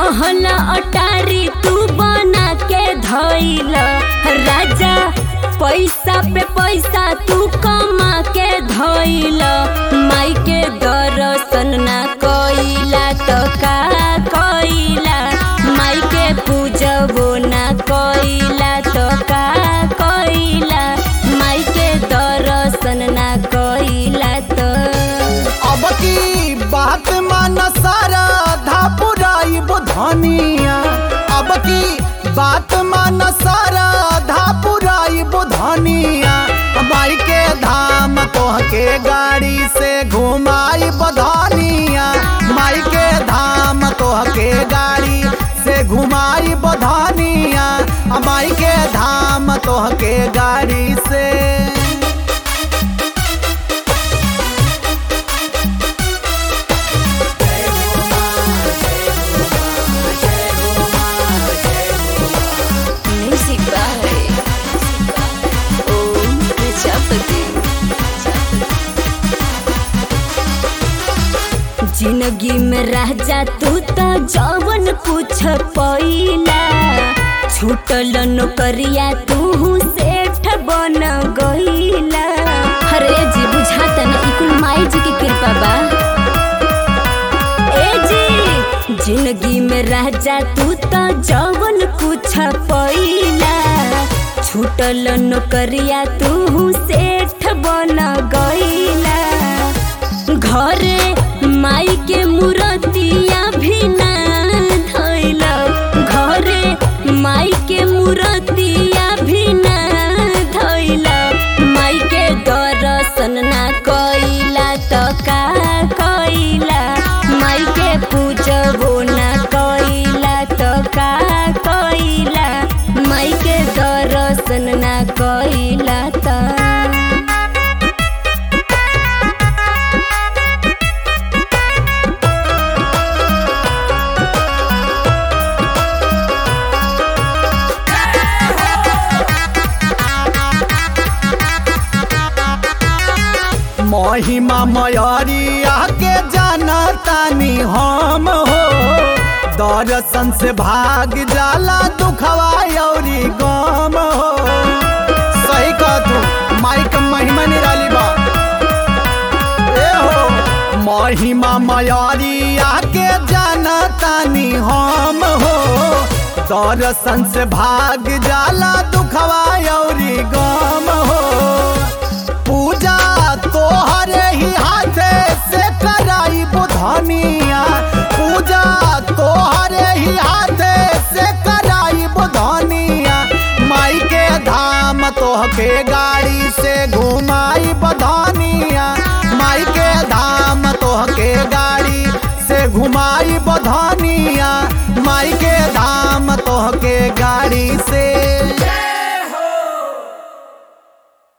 महला अटारी तू बना के धइल राजा पैसा पे पैसा तू कमा के धइल माई के दर्शन ना कइला तो का कइला माई के पूजबो ना कइला तो का कइला माई के दर्शन ना कइला तो अब की बात मान सारा धापुराई बुधनिया अब की बात मान सारा धापुराई बुधनिया माई के धाम तोह के गाड़ी से घुमाई बधनिया माई के धाम तोह के गाड़ी से घुमाई बधनिया माई के धाम तोह के गाड़ी से Music by Om Prajapati. जिंदगी में राजा तू तो जवन कुछ पैला छूटल नौकरिया तू सेठ बन गईला अरे जी बुझाता ना ई कुल माई जी की कृपा बा ए जी जिंदगी में राजा तू तो जवन कुछ पैला छूटल नौकरिया तू सेठ बन गईला घरे माई के मूर्तिया भी ना धइला घरे माई के मूर्तिया भी ना धइला माई के दर्शन ना कइला तो का कइला माई के पूजबो ना कइला तो का कइला माई के दर्शन ना कइला तो महिमा मयरिया के जाना तानी हम हो दर्शन से भाग जाला दुखवा औरी गम हो सही कह तू माइक महिमा निराली बा ए हो महिमा मयरिया के जाना तानी हम हो दर्शन से भाग जाला दुखवा औरी गम हो पूजा तोहरे ही हाथे से कराई बुधनिया पूजा तोहरे ही हाथे से कराई बुधनिया माई के धाम तोह के गाड़ी से घुमाई